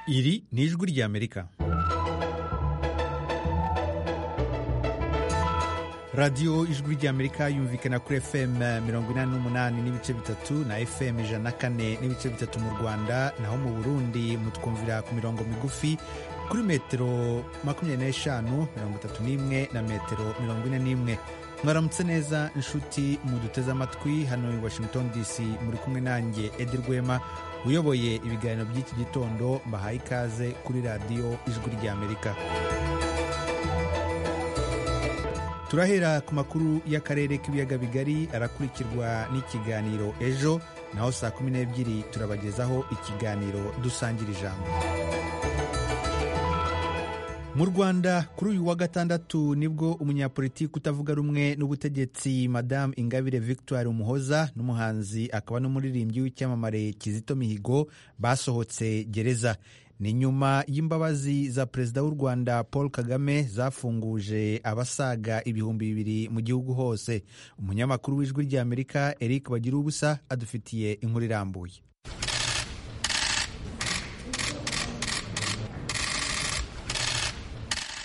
Iri ni ijwi ry'Amerika. radiyo ijwi ry'amerika yumvikana kuri fm mirongo inani n'umunani n'ibice bitatu na fm ijana na kane n'ibice bitatu mu rwanda naho mu burundi mutwumvira ku mirongo migufi kuri metero makumyabiri n'eshanu mirongo itatu n'imwe na metero mirongo ine n'imwe mwaramutse neza inshuti muduteze amatwi hano i washington dc muri kumwe nanjye edi rwema uyoboye ibiganiro by'iki gitondo mbahaye ikaze kuri radiyo ijwi ry'amerika turahera ku makuru y'akarere k'ibiyaga bigari arakurikirwa n'ikiganiro ejo naho saa kumi n'ebyiri turabagezaho ikiganiro dusangira ijambo mu rwanda kuri uyu wa gatandatu nibwo umunyapolitiki utavuga rumwe n'ubutegetsi madamu ingabire victoire umuhoza n'umuhanzi akaba n'umuririmbyi w'icyamamare kizito mihigo basohotse gereza ni nyuma y'imbabazi za perezida w'u rwanda paul kagame zafunguje abasaga ibihumbi bibiri mu gihugu hose umunyamakuru w'ijwi ry'amerika eric bagira ubusa adufitiye inkuru irambuye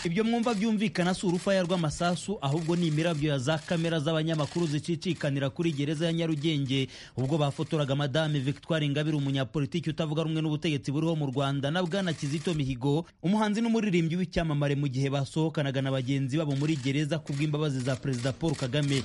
ibyo mwumva byumvikana si urufaya rw'amasasu ahubwo ni imirabyo ya za kamera z'abanyamakuru zicikikanira kuri gereza ya nyarugenge ubwo bafotoraga madame victoire ingabire umunyapolitiki utavuga rumwe n'ubutegetsi buriho mu rwanda na bwana kizito mihigo umuhanzi n'umuririmbyi w'icyamamare mu gihe basohokanaga na bagenzi babo muri gereza kubw'imbabazi za perezida paul kagame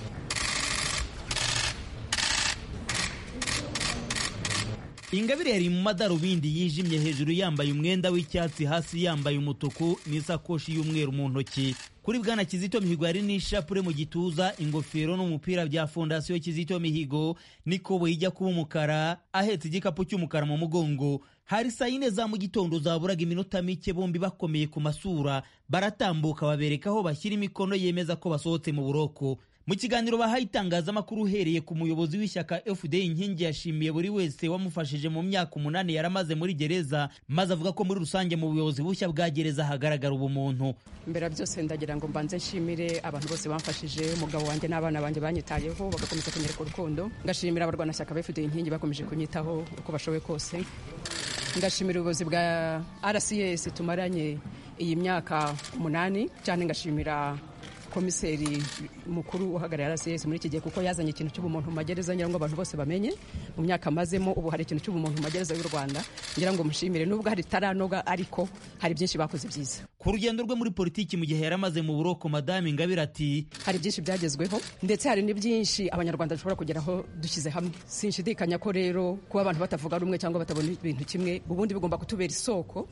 ingabire yari mu madarubindi yijimye hejuru yambaye umwenda w'icyatsi hasi yambaye umutuku n'isakoshi y'umweru mu ntoki kuri bwana kizito mihigo hari n'ishapure mu gituza ingofero n'umupira bya fondasiyo kizito mihigo n'ikoboyi ijya kuba umukara ahetse igikapu cy'umukara mu mugongo hari saa yine za mu gitondo zaburaga iminota mike bombi bakomeye ku masura baratambuka babereka aho bashyira imikono yemeza ko basohotse mu buroko mu kiganiro bahaye itangazamakuru uhereye ku muyobozi w'ishyaka fda inkingi yashimiye buri wese wamufashije mu myaka umunani yari amaze muri gereza maze avuga ko muri rusange mu buyobozi bushya bwa gereza hagaragara ubumuntu mbera byose ndagira ngo mbanze nshimire abantu bose bamfashije umugabo wanjye n'abana banjye banyitayeho bagakomeza kunyereka urukundo ngashimira abarwanashyaka fda inkingi bakomeje kunyitaho uko bashoboye kose ngashimira ubuyobozi bwa rcs tumaranye iyi myaka umunani cyane ngashimira komiseri mukuru uhagarariye rcs muri iki gihe kuko yazanye ikintu cy'ubumuntu mu magereza ngira ngo abantu bose bamenye mu myaka amazemo ubu hari ikintu cy'ubumuntu mu magereza y'u rwanda ngira ngo mushimire nubwo hari itaranoga ariko hari byinshi bakoze byiza ku rugendo rwe muri politiki mu gihe yari amaze mu buroko madame ingabire ati hari byinshi byagezweho ndetse hari n'ibyinshi abanyarwanda dushobora kugeraho dushyize hamwe sinshidikanya ko rero kuba abantu batavuga rumwe cyangwa batabona ibintu kimwe ubundi bigomba kutubera isoko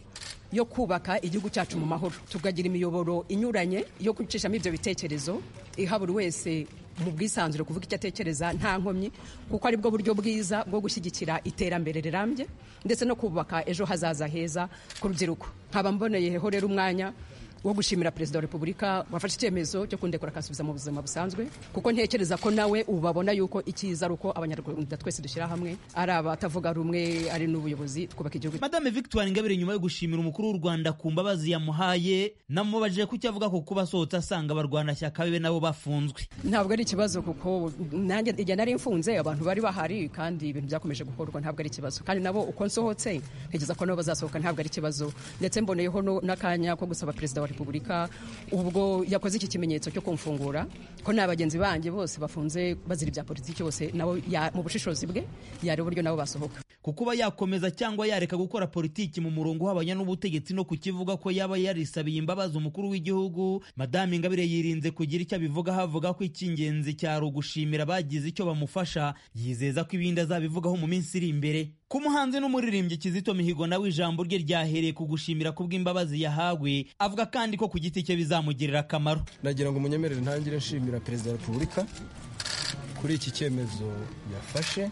yo kubaka igihugu cyacu mu mahoro tukagira imiyoboro inyuranye yo gucishamo ibyo bitekerezo iha buri wese mu bwisanzure kuvuga icyo atekereza nta nkomyi kuko aribwo buryo bwiza bwo gushyigikira iterambere rirambye ndetse no kubaka ejo hazaza heza ku rubyiruko nkaba mboneyeho rero umwanya wo gushimira perezida wa repubulika wafashe icyemezo cyo kundekura akansubiza mu buzima busanzwe kuko ntekereza ko nawe ubu babona yuko icyiza ari uko abanyarwanda twese dushyira hamwe ari abatavuga rumwe ari n'ubuyobozi twubaka igihugu madame victoire ingabire nyuma yo gushimira umukuru w'u rwanda ku mbabazi yamuhaye namubajije ku cyo avuga ko kuba asohotse asanga abarwanashyaka be nabo bafunzwe ntabwo ari ikibazo kuko nanjye igihe nari mfunze abantu bari bahari kandi ibintu byakomeje gukorwa ntabwo ari ikibazo kandi nabo uko nsohotse ntekereza ko nabo bazasohoka ntabwo ari ikibazo ndetse mboneyeho n'akanya ko gusaba perezida wa repubulika ubwo yakoze iki kimenyetso cyo kumfungura ko nta bagenzi banjye bose bafunze bazira ibya politiki bose nabo mu bushishozi bwe yari uburyo nabo basohoka kukuba yakomeza cyangwa yareka gukora politiki mu murongo uhabanya n'ubutegetsi no kukivuga ko yaba yarisabiye imbabazi umukuru w'igihugu madame ingabire yirinze kugira icyo abivugaho avuga ko icy'ingenzi cyari ugushimira bagize icyo bamufasha yizeza ko ibindi azabivugaho mu minsi iri imbere ku muhanzi n'umuririmbyi Kizito Mihigo nawe ijambo rye ryahereye ku gushimira kubw'imbabazi yahawe avuga kandi ko ku giti cye bizamugirira akamaro nagira ngo munyemerere ntangire nshimira perezida wa repubulika kuri iki cyemezo yafashe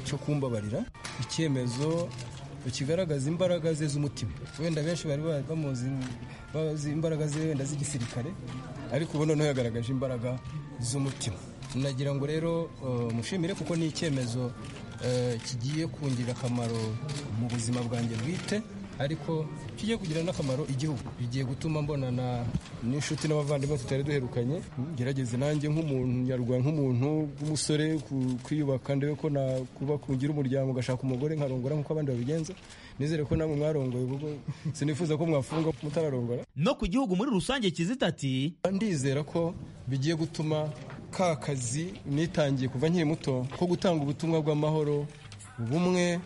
cyo kumbabarira icyemezo kigaragaza imbaraga ze z'umutima wenda benshi bari bamuzi bazi imbaraga ze wenda z'igisirikare ariko ubu noneho yagaragaje imbaraga z'umutima nagira ngo rero mushimire kuko ni icyemezo kigiye kungirira akamaro mu buzima bwanjye bwite ariko kigiye kugira n'akamaro igihugu bigiye gutuma mbonana n'inshuti n'abavandimwe tutari duherukanye gerageze nanjye nk'umuntu nyarwanda nk'umuntu w'umusore kwiyubaka ndebe ko nakuba kugira umuryango ugashaka umugore nkarongora nk'uko abandi babigenza nizere ko namwe mwarongoye kuko sinifuza ko mwafunga mutararongora no ku gihugu muri rusange kizita ati ndizera ko bigiye gutuma ka kazi nitangiye kuva nkiri muto ko gutanga ubutumwa bw'amahoro ubumwe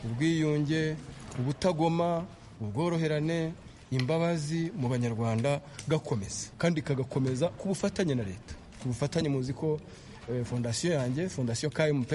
ubwiyunge ubutagoma ubworoherane imbabazi mu banyarwanda gakomeza kandi kagakomeza ku bufatanye na leta ku bufatanye muzi ko eh, fondasiyo yanjye fondasiyo kmp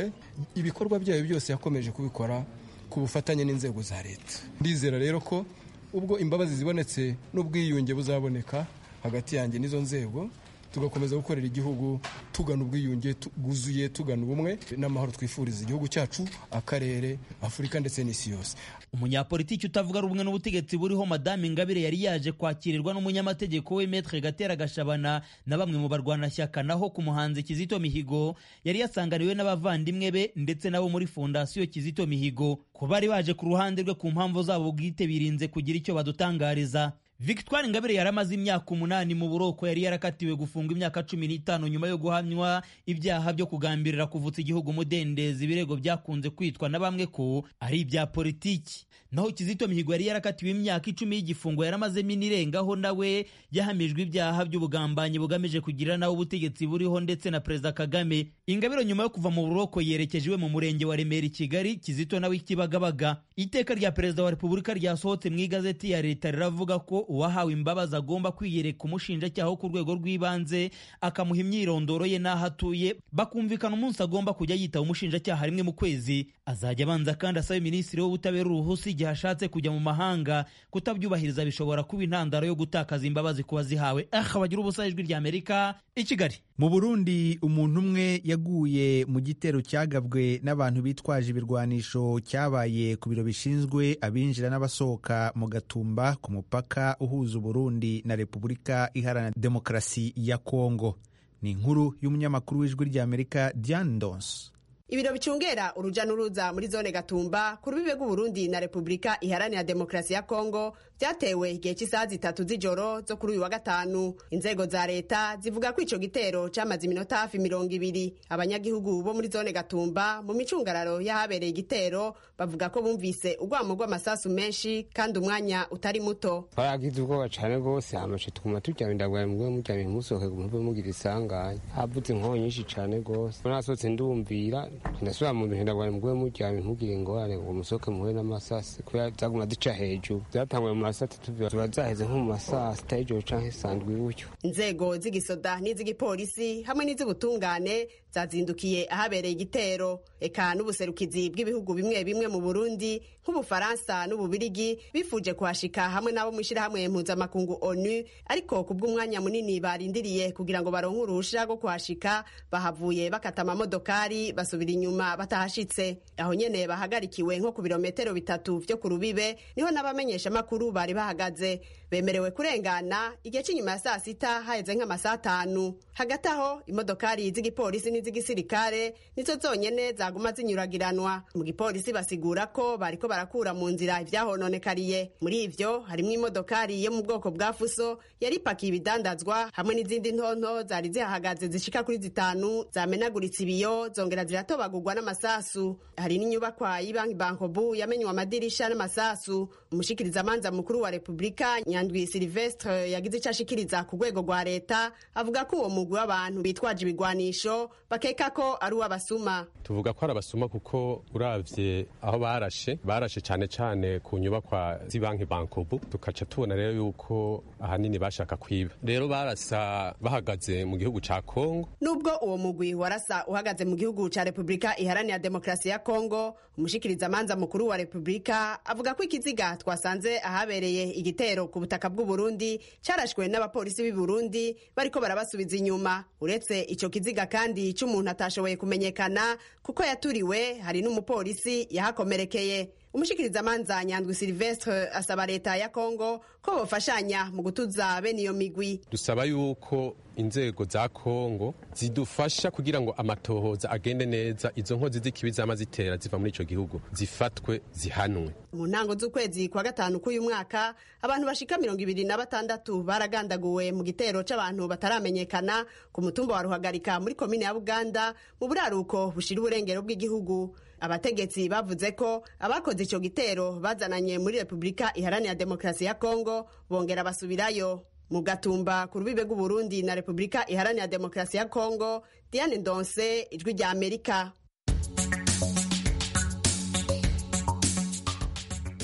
ibikorwa byayo byose yakomeje kubikora ku bufatanye n'inzego za leta ndizera rero ko ubwo imbabazi zibonetse n'ubwiyunge buzaboneka hagati yanjye n'izo nzego tugakomeza gukorera igihugu tugana ubwiyunge tu- bwuzuye tugana ubumwe n'amahoro twifuriza igihugu cyacu akarere afurika ndetse n'isi yose umunyapolitiki utavuga rumwe n'ubutegetsi buriho madame ingabire yari yaje kwakirirwa n'umunyamategeko we metre gatera gashabana na bamwe mu barwanashyaka naho ku muhanzi kizito mihigo yari yasanganiwe n'abavandimwe be ndetse nabo muri fondasiyo kizito mihigo ku bari baje ku ruhande rwe ku mpamvu zabo bwite birinze kugira icyo badutangariza victoire ingabire yari amaze imyaka umunani mu buroko yari yarakatiwe gufungwa imyaka cumi n'itanu nyuma yo guhamywa ibyaha byo kugambirira kuvutsa igihugu umudendezi ibirego byakunze kwitwa na bamwe ko ari ibya politiki naho kizito mihigo yari yarakatiwe imyaka icumi y'igifungo yaramazemo inirengaho nawe yahamijwe ibyaha by'ubugambanyi bugamije kugira nawe ubutegetsi buriho ndetse na perezida kagame ingabire nyuma yo kuva mu buroko yerekeje iwe mu murenge wa remera i kigali kizito nawe i kibagabaga iteka rya perezida wa repubulika ryasohotse mu igazeti ya leta riravuga ko uwahawe imbabazi agomba kwiyereka umushinjacyaha wo ku rwego rw'ibanze akamuha imyirondoro ye n'aho atuye bakumvikana umunsi agomba kujya yitaba umushinjacyaha rimwe mu kwezi azajya abanza kandi asabe minisitiri w'ubutabera uruhusa igihe ashatse kujya mu mahanga kutabyubahiriza bishobora kuba intandaro yo gutakaza imbabazi ku wazihawe aha bagira ubusa ijwi rya amerika i kigali mu burundi umuntu umwe yaguye mu gitero cyagabwe n'abantu bitwaje ibirwanisho cyabaye ku biro bishinzwe abinjira n'abasohoka mu gatumba ku mupaka uhuza uburundi na repubulika iharanira demokarasi ya kongo ni inkuru y'umunyamakuru w'ijwi ry'amerika diane donse ibiro bicungera urujya n'uruza muri zone gatumba ku rubibe rw'uburundi na repubulika iharanira demokarasi ya kongo byatewe igihe cy'isaha zitatu z'ijoro zo kuri uyu wa gatanu inzego za leta zivuga ko ico gitero cyamaze iminota hafi mirongo ibiri abanyagihugu bo muri zone gatumba mu micungararo y'ahabereye igitero bavuga ko bumvise urwamo rw'amasasu menshi kandi umwanya utari muto baragize ubwoba cyane rwose amashe twuma turyamira ndagwaye mugwe muryamye musohoke ngo muve mugira isanganya havutse inkonyi nyinshi cyane rwose ubwo nasohotse ndumvira ndasubira mu bintu ndagwaye mugwe muryamye mugire ingorane ngo musohoke muhure n'amasasi kubera zaguma zica hejuru zatanguye mu masasi tubiba ziba zaheze nko mu masasi tayijoro cyangwa isandwi bucyo inzego z'igisoda n'iz'igipolisi hamwe n'iz'ubutungane zazindukiye ahabereye igitero eka n'ubuserukizi bw'ibihugu bimwe bimwe mu burundi nk'ubufaransa n'ububirigi bifuje kuhashika hamwe n'abo mu ishyirahamwe mpuzamakungu onu ariko ku bw'umwanya munini barindiriye kugira ngo baronke uruhusha rwo kuhashika bahavuye bakata amamodokari basubira inyuma batahashitse aho nyene bahagarikiwe nko ku birometero bitatu vyo ku rubibe niho n'abamenyesha makuru bari bahagaze bemerewe kurengana igihe cy'inyuma ya saa sita haheze nk'amasaha atanu hagati aho imodokari z'igipolisi n'iz'igisirikare nizo zonyene zaguma zinyuragiranwa mu gipolisi basigura ko bariko barakura mu nzira ivyahononekariye muri ivyo harimwo imodokari yo mu bwoko bwa fuso yari ipakiye ibidandazwa hamwe n'izindi ntonto zari zihahagaze zishika kuri zitanu zamenaguritse ibiyo zongera ziratobagurwa n'amasasu hari n'inyubakwa y'ibanki bankobu yamenywe amadirisha n'amasasu umushikirizamanza mukuru wa repubulika nyandwi silvestre yagize ico ashikiriza ku rwego rwa leta avuga ko uwo mugwi w'abantu bitwaje ibigwanisho bakeka ko ari uw'abasuma tuvuga ko ari abasuma kuko uravye aho barashe barashe cyane cyane ku nyubakwa z'ibanki bankobu tukaca tubona rero yuko ahanini bashaka kwiba rero barasa bahagaze mu gihugu ca kongo nubwo uwo mugwi warasa uhagaze mu gihugu cya repubulika iharanira demokarasi ya kongo umushikirizamanza mukuru wa repubulika avuga ko ikiziga twasanze ahabereye igitero ku butaka bw'uburundi cyarashwe n'abapolisi b'i burundi bariko barabasubiza inyuma uretse icyo kiziga kandi cy'umuntu atashoboye kumenyekana kuko yaturiwe hari n'umupolisi yahakomerekeye umushikirizamanza nyandwi silvestre asaba leta ya kongo ko bofashanya mu gutuza bene iyo migwi dusaba yuko inzego za kongo zidufasha kugira ngo amatohoza agende neza izo nkozi z'ikibi zama zitera ziva muri icyo gihugu zifatwe zihanwe mu ntango z'ukwezi kwa gatanu k'uyu mwaka abantu bashika mirongo ibiri na batandatu baragandaguwe mu gitero c'abantu bataramenyekana ku mutumba wa ruhagarika muri komine ya buganda mu buraruko bushira uburengero bw'igihugu abategetsi bavuze ko abakoze icyo gitero bazananye muri repubulika iharanira demokarasi ya kongo bongera basubirayo mu gatumba ku rubibe rw'uburundi na repubulika iharanira demokarasi ya kongo diane ndonse ijwi rya amerika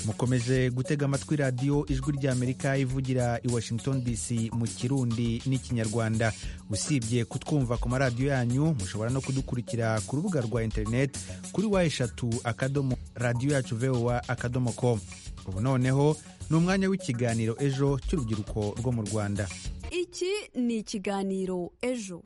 mukomeje gutega amatwi radiyo ijwi ry'amerika ivugira i washington dc mu kirundi n'ikinyarwanda usibye kutwumva ku maradiyo yanyu mushobora no kudukurikira ku rubuga rwa interineti kuri wa eshatu akadomo radiyo yacu vowa akadomo com ubu noneho ni umwanya w'ikiganiro ejo cy'urubyiruko rwo mu rwanda iki ni ikiganiro ejo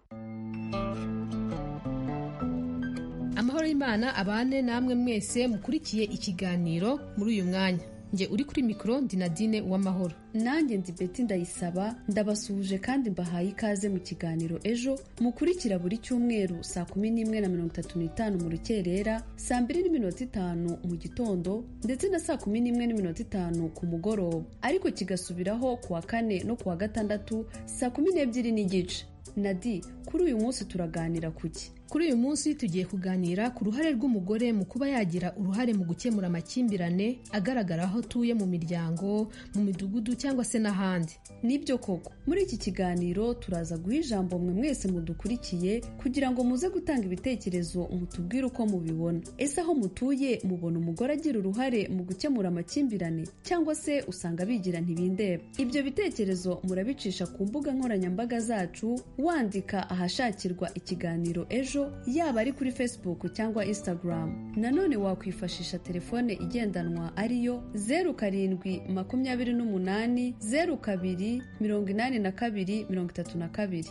amahoro y'imana abane namwe mwese mukurikiye ikiganiro muri uyu mwanya njye uri kuri mikoro ndi nadine uw'amahoro nanjye ndi beti ndayisaba ndabasuhuje kandi mbahaye ikaze mu kiganiro ejo mukurikira buri cyumweru saa kumi n'imwe na mirongo itatu n'itanu mu rukerera saa mbiri n'iminota itanu mu gitondo ndetse na saa kumi n'imwe n'iminota itanu ku mugoroba ariko kigasubiraho ku wa kane no ku wa gatandatu saa kumi n'ebyiri n'igice nadi kuri uyu munsi turaganira kuki kuri uyu munsi tugiye kuganira ku ruhare rw'umugore mu kuba yagira uruhare mu gukemura amakimbirane agaragara aho utuye mu miryango mu midugudu cyangwa se n'ahandi nibyo koko muri iki kiganiro turaza guha ijambo mwe mwese mudukurikiye kugira ngo muze gutanga ibitekerezo mutubwire uko mubibona ese aho mutuye mubona umugore agira uruhare mu gukemura amakimbirane cyangwa se usanga bigira ntibindeba ibyo bitekerezo murabicisha ku mbuga nkoranyambaga zacu wandika ahashakirwa ikiganiro ejo yaba ari kuri facebook cyangwa instagram nanone wakwifashisha telefone igendanwa ariyo zeru karindwi makumyabiri n'umunani zeru kabiri mirongo inani na kabiri mirongo itatu na kabiri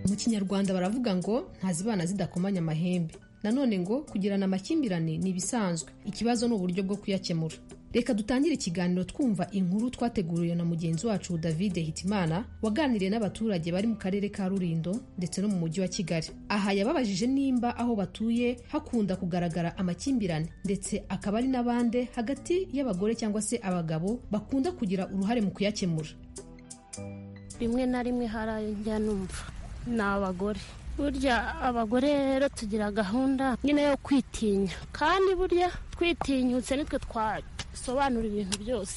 mu kinyarwanda baravuga ngo ntazibana zidakomanya amahembe nanone ngo kugirana amakimbirane ni ibisanzwe ikibazo ni uburyo bwo kuyakemura reka dutangire ikiganiro twumva inkuru twateguriwe na mugenzi wacu davide hitimana waganiriye n'abaturage bari mu karere ka rurindo ndetse no mu mujyi wa kigali aha yababajije nimba aho batuye hakunda kugaragara amakimbirane ndetse akaba ari n'abande hagati y'abagore cyangwa se abagabo bakunda kugira uruhare mu kuyakemura rimwe na rimwe harajya numva ni abagore burya abagore rero tugira gahunda nyine yo kwitinya kandi burya twitinyutse nitwe twayo bisobanura ibintu byose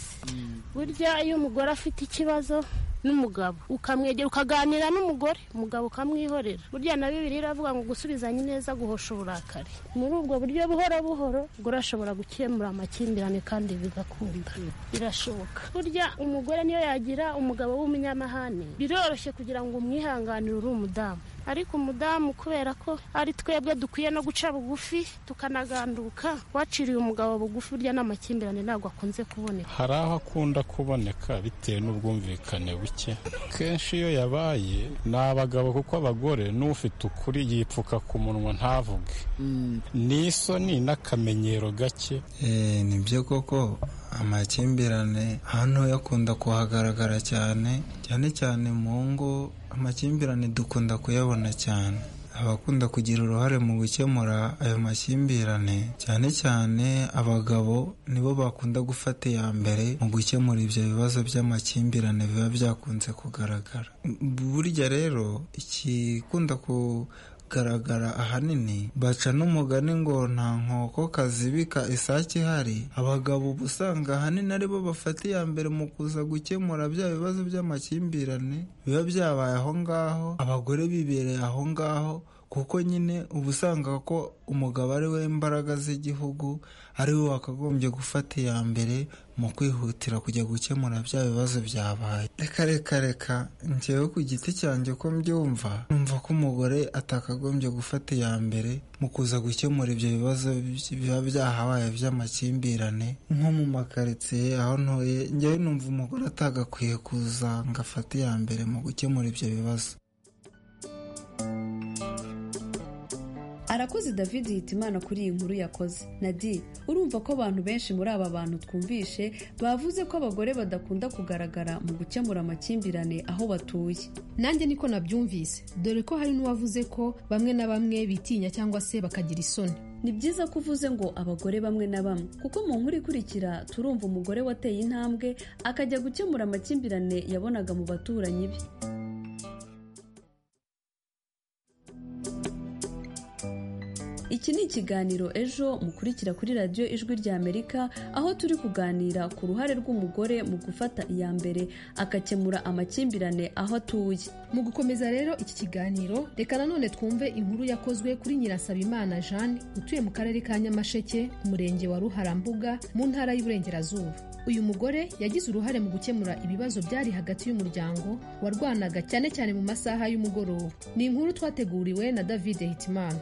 burya iyo umugore afite ikibazo n'umugabo ukamwegera ukaganira n'umugore umugabo ukamwihorera burya na bibiri iravuga ngo gusubizanya ineza guhosha uburakari muri ubwo buryo buhoro buhoro umugore ashobora gukemura amakimbirane kandi bigakunda birashoboka burya umugore niyo yagira umugabo w'umunyamahane biroroshye kugira ngo umwihanganire uri umudamu ariko umudamu kubera ko ari twebwe dukwiye no guca bugufi tukanaganduka waciriye umugabo bugufi burya n'amakimbirane ntabwo akunze kuboneka hari aho akunda kuboneka bitewe n'ubwumvikane buke kenshi iyo yabaye ni abagabo kuko abagore n'ufite ukuri yipfuka ku munwa ntavuge ni isoni n'akamenyero gake ni byo koko amakimbirane hano yakunda kuhagaragara cyane cyane cyane mu ngo amakimbirane dukunda kuyabona cyane abakunda kugira uruhare mu gukemura ayo makimbirane cyane cyane abagabo nibo bakunda gufata iya mbere mu gukemura ibyo bibazo by'amakimbirane biba byakunze kugaragara burya rero ikikunda ku kugaragara ahanini baca n'umugani ngo nta nkoko kazibika isake ihari abagabo uba usanga ahanini aribo bafata iya mbere mu kuza gukemura bya bibazo by'amakimbirane biba byabaye aho ngaho abagore bibereye aho ngaho kuko nyine uba usanga ko umugabo ari we mbaraga z'igihugu ari we wakagombye gufata iya mbere mu kwihutira kujya gukemura bya bibazo byabaye reka reka reka njyewe ku giti cyanjye ko mbyumva numva ko umugore atakagombye gufata iya mbere mu kuza gukemura ibyo bibazo biba byahabaye by'amakimbirane nko mu makaritsiye aho ntuye njyewe numva umugore atagakwiye kuza ngo afate iya mbere mu gukemura ibyo bibazo arakoze david hitimana kuri iyi nkuru yakoze nadi urumva ko abantu benshi muri aba bantu twumvishe bavuze ko abagore badakunda kugaragara mu gukemura amakimbirane aho batuye nanjye niko nabyumvise dore ko hari n'uwavuze ko bamwe na bamwe bitinya cyangwa se bakagira isoni ni byiza ko uvuze ngo abagore bamwe na bamwe kuko mu nkuru ikurikira turumva umugore wateye intambwe akajya gukemura amakimbirane yabonaga mu baturanyi be iki ni ikiganiro ejo mukurikira kuri radiyo ijwi rya amerika aho turi kuganira ku ruhare rw'umugore mu gufata iya mbere agakemura amakimbirane aho atuye mu gukomeza rero iki kiganiro reka nanone twumve inkuru yakozwe kuri nyirasabimana jeanne utuye mu karere ka nyamasheke umurenge wa ruharambuga mu ntara y'iburengerazuba uyu mugore yagize uruhare mu gukemura ibibazo byari hagati y'umuryango warwanaga cyane cyane mu masaha y'umugoroba ni inkuru twateguriwe na david hitimana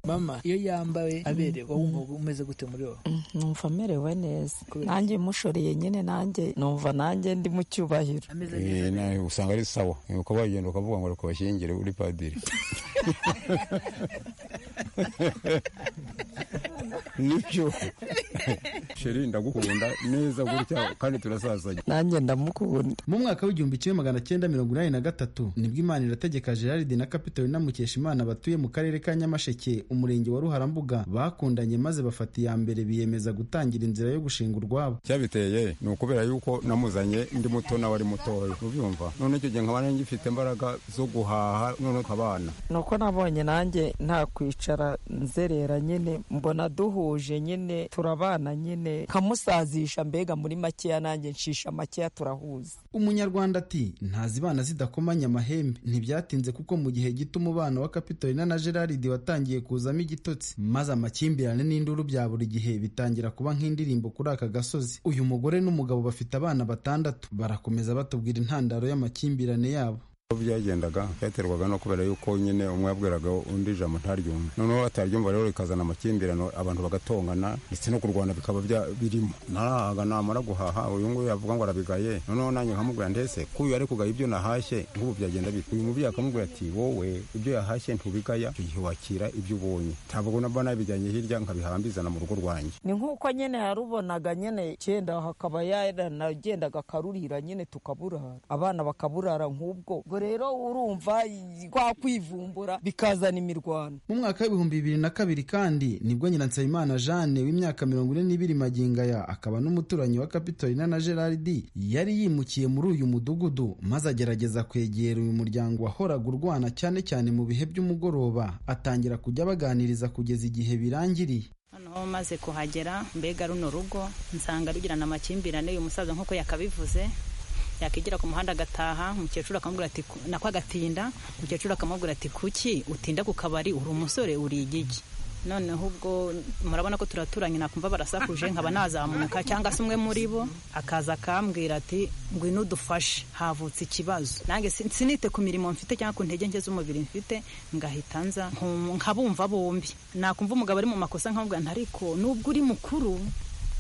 mama iyo yambaye aberewe wumva umeze gute muri wowe numva amerewe neza nanjye mushoreye nyine nanjye numva nanjye ndi mu cyubahiro Eh, na- usanga ari sawa uko bagenda ukavuga ngo reka bashyingire uri padiri nibyo sheri ndagukunda neza gutya kandi turasazanye nanjye ndamukunda mu mwaka w'igihumbi kimwe magana cyenda mirongo inani na gatatu nibwo imana irategeka gerard na kapitolina mukeshimana batuye mu karere ka nyamasheke umurenge wa ruharambuga bakundanye maze bafata iya mbere biyemeza gutangira inzira yo gushinga urwabo cyabiteye ni ukubera yuko namuzanye ndi muto nawe ari mutoya ubyumva none icyo gihe nkaba nari ngifite imbaraga zo guhaha none ukabana nuko nabonye nanjye nta kwicara nzerera nyine mbona duhuje nyine turabana nyine nkamusazisha mbega muri makeya nanjye nshisha makeya turahuza umunyarwanda ati ntazibana zidakomanya amahembe ntibyatinze kuko mu gihe gito umubano wa kapitolina na gerard watangiye kuzamo igitotsi maze amakimbirane n'induru bya buri gihe bitangira kuba nk'indirimbo kuri aka gasozi uyu mugore n'umugabo bafite abana batandatu barakomeza batubwira intandaro y'amakimbirane yabo uko byagendaga byaterwaga no kubera yuko nyine umwe yabwiraga undi ijambo ntaryumve noneho bataryumva rero rikazana amakimbirane abantu bagatongana ndetse no kurwana bikaba bya- birimo narahaga namara guhaha uyu nguyu yavuga ngo arabigaye noneho nanjye nkamubwira ndetse k'uyu ari kugaya ibyo nahashye nk'ubu byagenda bite uyu mubyeyi akamubwira ati wowe ibyo yahashye ntubigaya icyo gihe wakira ibyo ubonye ntabwo naba nabijyanye hirya nkabihambizana mu rugo rwanjye ni nk'uko nyine yarubonaga nyine cyenda hakaba yaranagendaga akarurira nyine tukaburara abana bakaburara nk'ubwo ubwo rero urumva kwa kwivumbura bikazana imirwano mu mwaka w'ibihumbi bibiri na kabiri kandi nibwo nyiransabimana jeanne w'imyaka mirongo ine n'ibiri magingaya akaba n'umuturanyi wa kapitolina na gerard yari yimukiye muri uyu mudugudu maze agerageza kwegera uyu muryango wahoraga urwana cyane cyane mu bihe by'umugoroba atangira kujya baganiriza kugeza igihe birangiriye noneho maze kuhagera mbega runo rugo nsanga rugirana amakimbirane uyu musaza nk'uko yakabivuze yakigira ku muhanda agataha umukecuru akamubwira ati "Ku- nako agatinda umukecuru akamubwira ati kuki utinda ku kabari uri umusore uri igigi noneho ubwo murabona ko turaturanye nakumva barasakuje nkaba nazamuka cyangwa se umwe muri bo akaza akambwira ati ngwino udufashe havutse ikibazo nanjye sin- sinite ku mirimo mfite cyangwa ku ntege nke z'umubiri mfite ngahita nza nkum- nkabumva bombi nakumva umugabo ari mu makosa nkamubwira nti ariko nubwo uri mukuru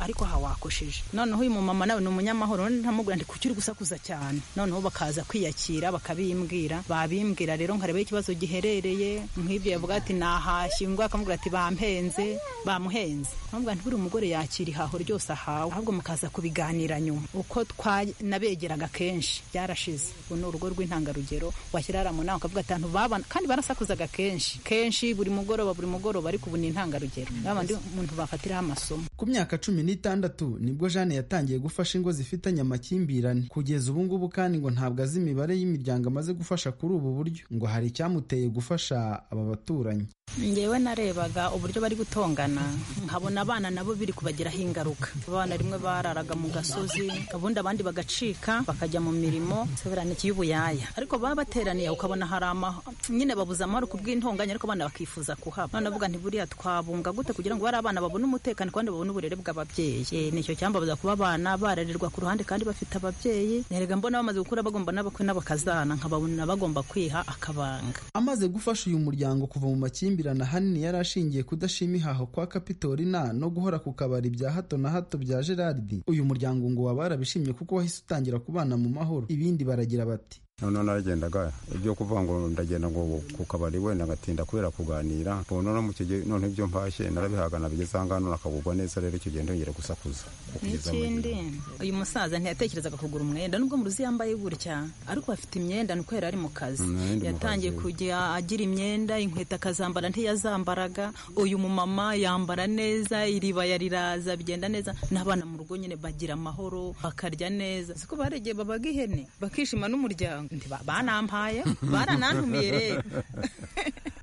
ariko aha wakosheje noneho uyu mumama nawe ni umunyamahoro none ntamubwira ndi kuki uri gusakuza cyane noneho bakaza kwiyakira bakabimbwira babimbwira rero nkareba aho ikibazo giherereye nk'ibyo yavuga ati nahashye ngo akamubwira ati bampenze bamuhenze nkamubwira nti buri umugore yakira ihaho ryose ahawe ahubwo mukaza kubiganira nyuma uko twa- nabegeraga kenshi byarashize ubu ni urugo rw'intangarugero washyira hariya mu nama ukavuga ati "Abantu babana kandi barasakuzaga kenshi kenshi buri mugoroba buri mugoroba ariko ubu ni intangarugero babandi umuntu bafatiraho amasomo ku myaka cumi n'itandatu nibwo jeanne yatangiye gufasha ingo zifitanye amakimbirane kugeza ubu ngubu kandi ngo ntabwo azi imibare y'imiryango amaze gufasha kuri ubu buryo ngo hari icyamuteye gufasha aba baturanyi ngewe narebaga uburyo bari gutongana nkabona abana nabo biri kubagiraho ingaruka abana rimwe bararaga mu gasozi ubundi abandi bagacika bakajya mu mirimo seberaniki y'ubuyaya ariko baba bateraniye aho ukabona hari ama nyine babuze amahoro ku bw'intonganya ariko abana bakifuza kuhaba none avuga nti buriya twabunga gute kugira ngo bari abana babone umutekano kandi babone uburere bw'ababyeyi Eh, nicyo cyambabaza kuba abana barererwa ku ruhande kandi bafite ababyeyi nerega mbona bamaze gukura bagomba n'abakwe n'abakazana nkababona bagomba kwiha akabanga amaze gufasha uyu muryango kuva mu makimbirane ahanini yari ashingiye kudashima ihaho kwa kapitolina no guhora ku kabari bya hato na hato bya gerard uyu muryango ngo waba warabishimye kuko wahise utangira kubana mu mahoro ibindi baragira bati noneho naragendaga ibyo kuvuga ngo ndagenda ngo ku kabari wenda ngatinda kubera kuganira ubu noneho mu gihe none ibyo mpashye narabihagana bigeze aha ngaha none akagurwa neza rero icyo gihe ndongera gusakuza kugeza mu gihe n'ikindi uyu musaza ntiyatekerezaga kugura umwenda nubwo mu ruzi yambaye gutya ariko afite imyenda ni uko yari ari mu kazi Mm, yari mu yatangiye kazi. kujya agira imyenda inkweto akazambara ntiyazambaraga uyu mumama yambara neza iribaya riraza bigenda neza n'abana mu rugo nyine bagira amahoro bakarya neza siko baregeye babaga ihene bakishima n'umuryango Nti ba- banampaye baranantumiye rero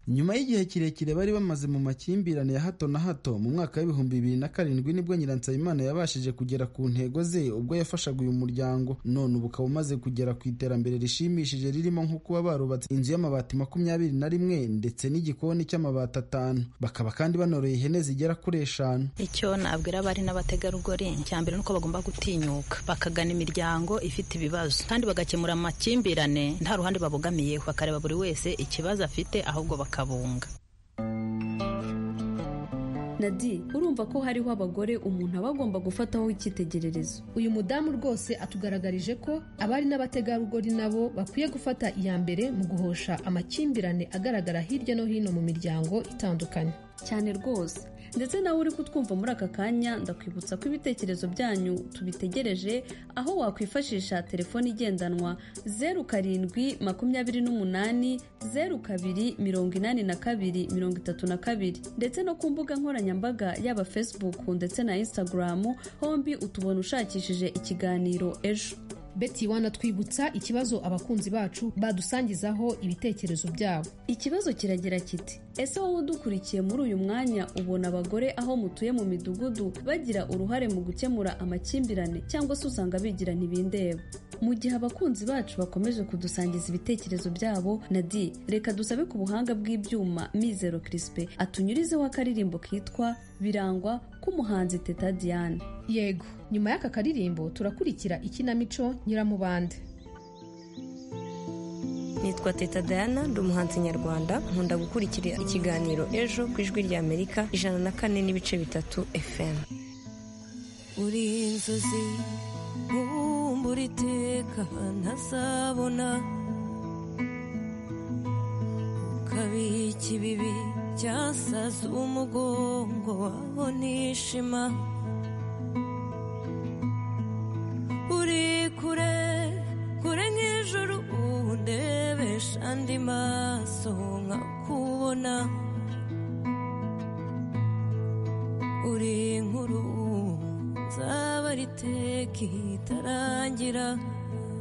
nyuma y'igihe kirekire bari bamaze mu makimbirane ya hato na hato mu mwaka w'ibihumbi bibiri na karindwi nibwo nyiransabimana yabashije kugera ku ntego ze ubwo yafashaga uyu muryango none ubu ukaba umaze kugera ku iterambere rishimishije ririmo nko kuba barubatse inzu y'amabati makumyabiri na rimwe ndetse n'igikoni cy'amabati atanu bakaba kandi banoroye ihene zigera kuri eshanu icyo nabwira abari n'abategarugori cya mbere ni uko bagomba gutinyuka bakagana imiryango ifite ibibazo kandi bagakemura amakimbirane nta ruhande babogamiyeho bakareba buri wese ikibazo afite ahubwo bakabunga Nadi urumva ko hariho abagore umuntu aba agomba gufataho icyitegererezo uyu mudamu rwose atugaragarije ko abari n'abategarugori nabo bakwiye gufata iya mbere mu guhosha amakimbirane agaragara hirya no hino mu miryango itandukanye cyane rwose ndetse nawe uri kutwumva muri aka kanya ndakwibutsa ko ibitekerezo byanyu tubitegereje aho wakwifashisha telefone igendanwa zeru karindwi makumyabiri n'umunani zeru kabiri mirongo inani na kabiri mirongo itatu na kabiri ndetse no ku mbuga nkoranyambaga yaba facebook ndetse na instagram hombi utubona ushakishije ikiganiro ejo Betty Wana twibutsa ikibazo abakunzi bacu badusangizaho ibitekerezo byabo. Ikibazo kiragira kiti ese wowe udukurikiye muri uyu mwanya ubona abagore aho mutuye mu midugudu bagira uruhare mu gukemura amakimbirane cyangwa se usanga bigira ntibindeba mu gihe abakunzi bacu bakomeje kudusangiza ibitekerezo byabo nadi reka dusabe ku buhanga bw'ibyuma mizero kirispe atunyurizeho akaririmbo kitwa birangwa k'umuhanzi teta diane Yego, nyuma y'aka karirimbo turakurikira ikinamico Nyiramubande. nitwa teta diana ndi umuhanzi nyarwanda nkunda gukurikira ikiganiro ejo ku ijwi rya amerika ijana na kane n'ibice bitatu fm uri inzozi nkumbura iteka ntazabona ukabika ibibi byasaze umugongo waho nishima uri kure kure nk'ijuru ubu ndebesha andi maso nkakubona uri nk'uruhu nzaba riteka itarangira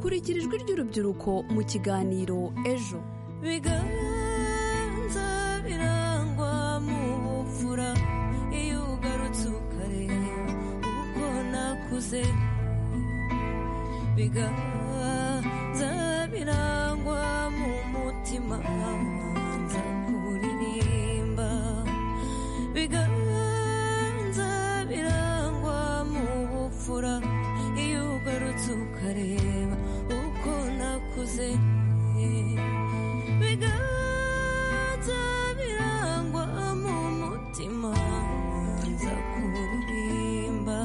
kurikira ijwi ry'urubyiruko mu kiganiro ejo biganza birangwa mu bupfura iyo ugarutse ukareba uko nakuze biganza birangwa mu mutima nza kuririmba biganza birangwa mu bupfura iyo ugarutse ukareba uko nakuze biganza birangwa mu mutima nza kuririmba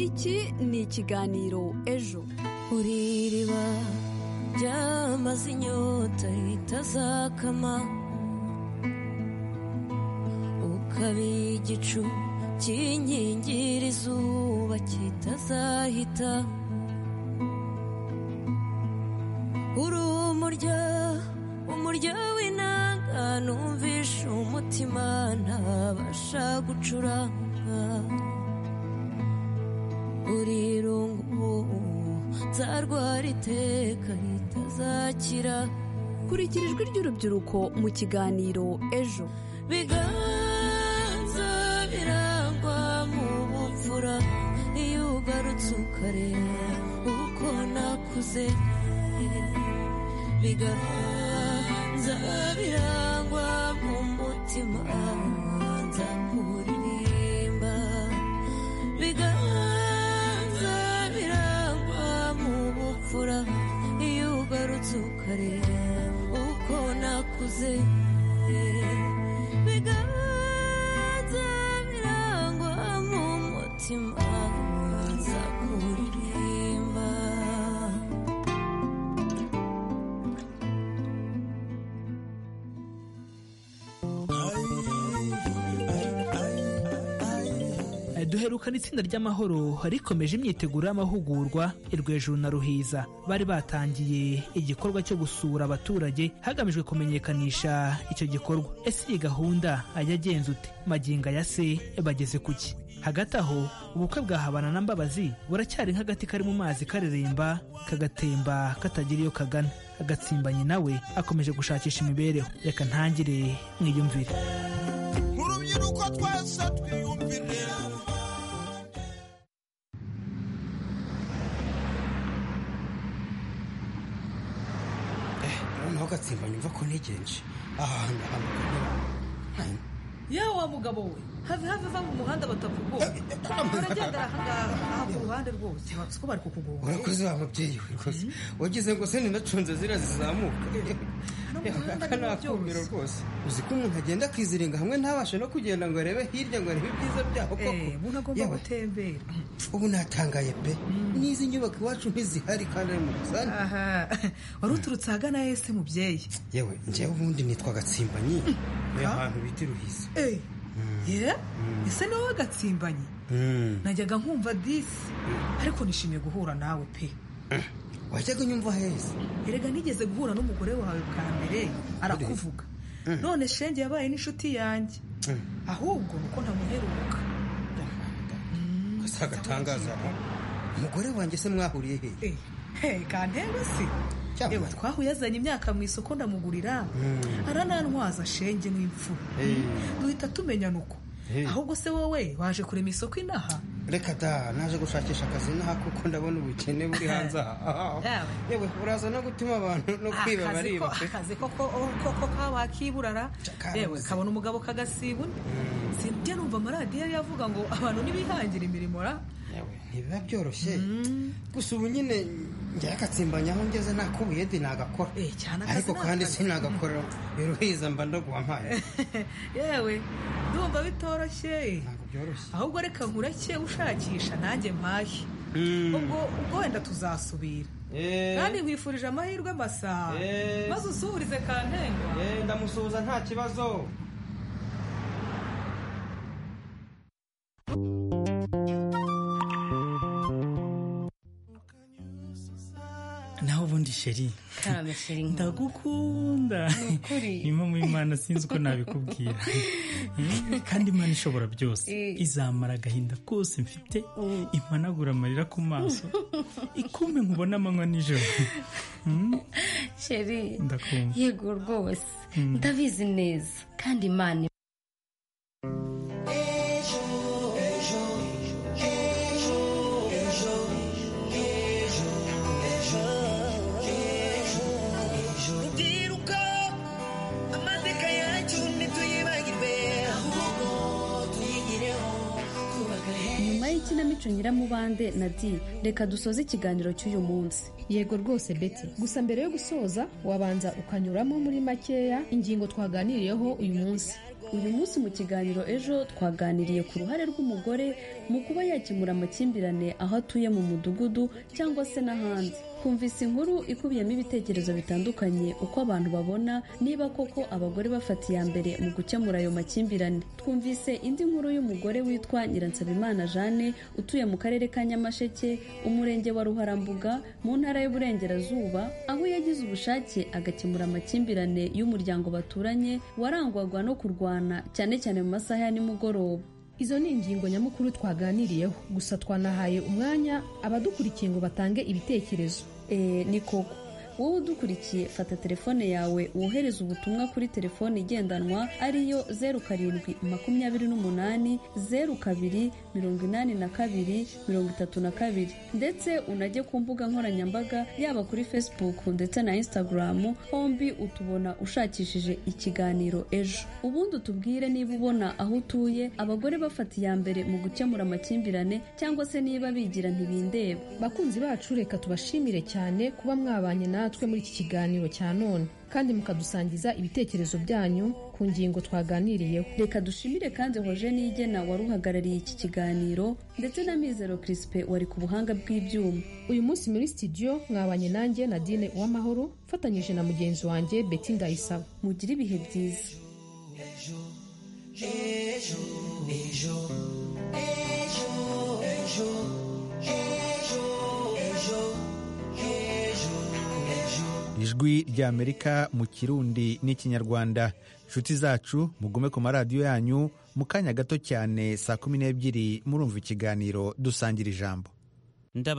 iki ni ikiganiro ejo uri iriba ryamaze inyota ritazakama ukaba igicu cy'inkingira izuba kitazahita uri umurya umurya w'inanga numvishe umutima ntabasha gucuranga uri rungu nzarwara iteka ritazakira kurikira ijwi ry'urubyiruko mu kiganiro ejo biganza birangwa mu bupfura iyo ugarutse ukareba uko nakuze biganza birangwa mu mutima nza kuririmba biganza birangwa mu bupfura iyo ugarutse ukareba uko nakuze biganza birangwa mu mutima nza kuririmba duherukana itsinda ry'amahoro rikomeje imyiteguro y'amahugurwa i Rwejuru na ruhiza bari batangiye igikorwa cyo gusura abaturage hagamijwe kumenyekanisha icyo gikorwa ese iyi gahunda ajya agenza ute magingo ya se bageze ku ki hagati aho ubukwe bwa habana na mbabazi buracyari nk'agati kari mu mazi kareremba kagatemba katagira iyo kagana agatsimbanyi nawe akomeje gushakisha imibereho reka ntangire mwiyumvire urubyiruko twese twiyumvire noneho gatsimba nyumva ko ntegereje aha hantu hantu yewe wa mugabo we have have ava mu muhanda batakugoye uragendera aha ngaha aha ku ruhande rwose wabuze ko bari kukugonga urakoze wa mubyeyi we rwose wagize ngo se ninacunze ziriya zizamuka aka ni akumiro rwose uzi ko umuntu agenda akiziringa hamwe ntabashe no kugenda ngo arebe hirya ngo arebe ibyiza byaho koko umuntu agomba Yewe, gutembera ubu natangaye pe n'izi nyubako iwacu ntizihari kandi ari mu busani aha wari uturutse ahagana ese mubyeyi yewe njyewe ubundi nitwa gatsimbanyi ni ahantu bita iruhisi Eh, ye ese ni wowe gatsimbanyi Mm. najyaga nkumva disi ariko nishimiye guhura nawe pe wajyaga unyumva heza erega nigeze guhura n'umugore wawe bwa mbere arakuvuga Mm. none shenge yabaye n'inshuti yanjye ahubwo nuko ntamuheruka gusa agatangaza umugore wanjye se mwahuriye hehe he kanterwa se yewe twahuyazanye imyaka mu isoko ndamugurira Mm. aranantwaza shenge nk'imfura Eh. duhita tumenyana uko Eh. ahubwo se wowe waje kurema isoko inaha reka da naje gushakisha akazi naha kuko ndabona ubukene buri hanze aha yewe uraza no gutuma abantu no kwiba Akazi bariba ko- pe akazi koko koko kawakiburara yewe karabuze. kabona umugabo kagasibura sinjya numva amaradiyo yari yavuga ngo abantu ntibihangira imirimo ra yewe ntibiba byoroshye gusa ubu nyine njyewe agatsimbanya aho ngeze nta kubuyedi nagakora akazi ariko ni kandi akazi. sinagakora iruhiza mba ndaguha mpaye yewe ndumva bitoroshye ahubwo reka nkureke ushakisha nanjye mpahe ubwo ubwo wenda tuzasubira kandi nkwifurije amahirwe amasaha Eh. maze usuhurize kantenga ndamusuhuza nta kibazo naho ubundi sheri ndagukunda imwe muri mana sinzi uko nabikubwira Mm, kandi imana ishobora byose izamara agahinda kose mfite imanagura amarira ku maso ikumbe nkubona amanywa nijoro Mm, sheri ndakumva yego rwose ndabizi neza kandi imana rubyiruko amateka yacu ntituyibagirwe ahubwo tuyigireho kubaka heza nyuma y'ikinamico nyiramubande na di reka dusoze ikiganiro cy'uyu munsi yego rwose beti gusa mbere yo gusoza wabanza ukanyuramo muri makeya ingingo twaganiriyeho uyu munsi uyu munsi mu kiganiro ejo twaganiriye ku ruhare rw'umugore mu kuba yakemura amakimbirane aho atuye mu mudugudu cyangwa se n'ahandi twumvise inkuru ikubiyemo ibitekerezo bitandukanye uko abantu babona niba koko abagore bafata iya mbere mu gukemura ayo makimbirane twumvise indi nkuru y'umugore witwa nyiransabimana jane utuye mu karere ka nyamasheke umurenge wa ruharambuga mu ntara y'uburengerazuba aho yagize ubushake agakemura amakimbirane y'umuryango baturanye warangwaga no kurwana cyane cyane mu masaha ya nimugoroba izo ni ingingo nyamukuru twaganiriyeho gusa twanahaye umwanya abadukurikiye ngo batange ibitekerezo Eh, ni koko wowe udukurikiye fata telefone yawe wohereze ubutumwa kuri telefone igendanwa ariyo zeru karindwi makumyabiri n'umunani zeru kabiri mirongo inani na kabiri mirongo itatu na kabiri ndetse unajye ku mbuga nkoranyambaga yaba kuri facebook ndetse na instagram hombi utubona ushakishije ikiganiro ejo ubundi utubwire niba ubona aho utuye abagore bafata iya mbere mu gukemura amakimbirane cyangwa se niba bigira ntibindeba bakunzi bacu reka tubashimire cyane kuba mwabanye natwe muri iki kiganiro cya none kandi mukadusangiza ibitekerezo byanyu ku ngingo twaganiriyeho reka dushimire kandi hoje nigena wari uhagarariye iki kiganiro ndetse na mizero kirisipe wari ku buhanga bw'ibyuma uyu munsi muri studio mwabanye nanjye nadine uwamahoro mfatanyije na mugenzi wanjye beti ndayisaba mugire ibihe byiza ejo ejo ejo ijwi ry'amerika mu kirundi n'ikinyarwanda inshuti zacu mugume ku maradiyo yanyu mu kanya gato cyane saa kumi n'ebyiri murumva ikiganiro dusangira ijambo